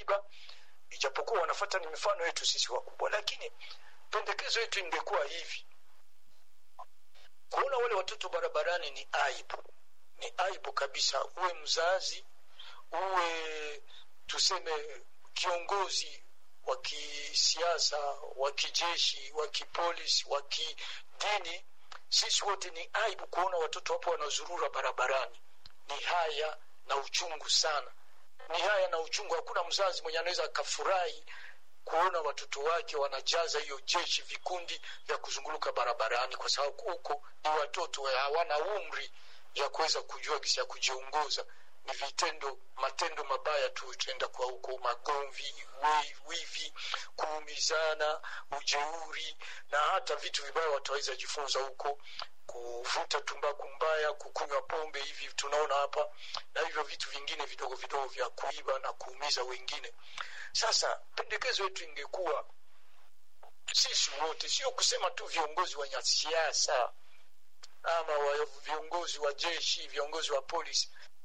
kuiba ijapokuwa wanafata ni mifano yetu sisi wakubwa lakini pendekezo yetu ingekuwa hivi kuona wale watoto barabarani ni aibu ni aibu kabisa uwe mzazi uwe tuseme kiongozi wa kisiasa wa kijeshi wa kipolisi wa kidini sisi wote ni aibu kuona watoto wapo wanazurura barabarani ni haya na uchungu sana ni haya na uchungu hakuna mzazi mwenye anaweza akafurahi kuona watoto wake wanajaza hiyo jeshi vikundi vya kuzunguluka barabarani kwa sababu huko ni watoto hawana umri ya kuweza kujua gisi ya kujiongoza ni vitendo matendo mabaya tu itaenda kwa huko magomvi we- wivi kuumizana ujeuri na hata vitu vibaya wataweza jifunza huko kuvuta tumbaku mbaya kukunywa pombe hivi tunaona hapa na hivyo vitu vingine vidogo vidogo vya kuiba na kuumiza wengine sasa pendekezo yetu ingekuwa sisi wote sio kusema tu viongozi wa siasa ama wa viongozi wa jeshi viongozi wa polisi